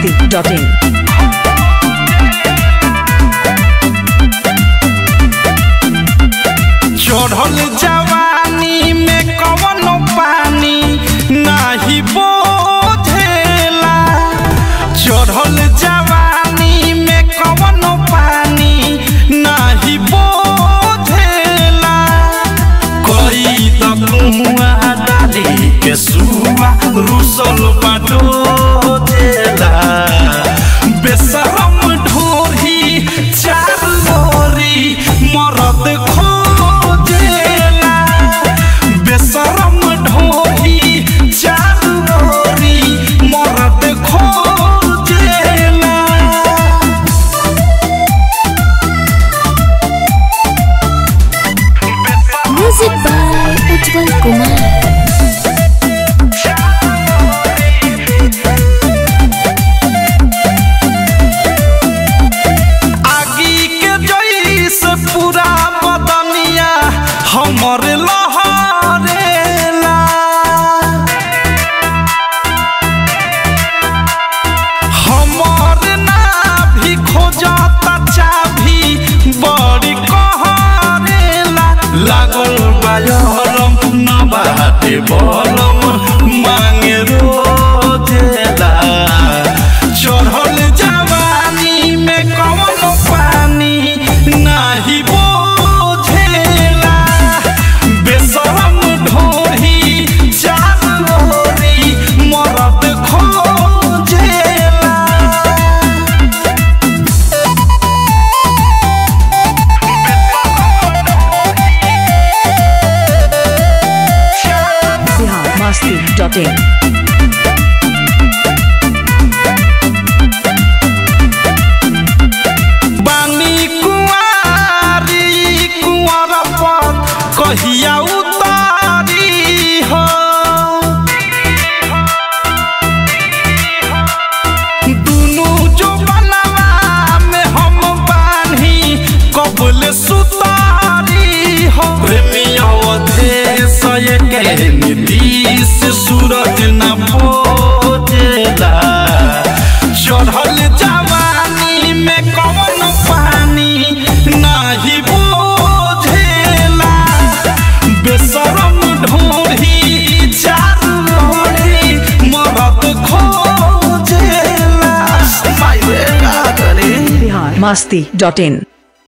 masti.in. चढ़ल जवानी में कवनो पानी नाही बोझेला चढ़ल जवानी में कवनो पानी नाही बोझेला कोई त कुआ डाली के सुआ रुसल बाटो जेला बेसरम ढोरी चार लोरी मरद खोजेला बेसरम ढोरी चार लोरी मरद खोजेला Music by Ujjwal Kumar. आगी के जैसे पूरा बदनिया हमर लहरेला हमर ना भी खोजता चाभी बड़ी कहरेला लागल बायरम न बाटे बलम मांगे रोजेला चढ़ल जवानी में कवन पानी नाही बोझेला बेसरम ढोरी चार लोरी मरद खोजेला Bihar masti.in. बानी कुंवारी कुंवर पर कहिया उतारी हो दुनु जो बनवा में हम बानी कबल सुतारी हो प्रेमिया देश के नीतीश सूरज न बोझेला चढ़ल जवानी में कवन पानी नाही बोझेला बेसरम ढोरी चार लोरी मरद खोजेला माय रे का करे Bihar masti.in.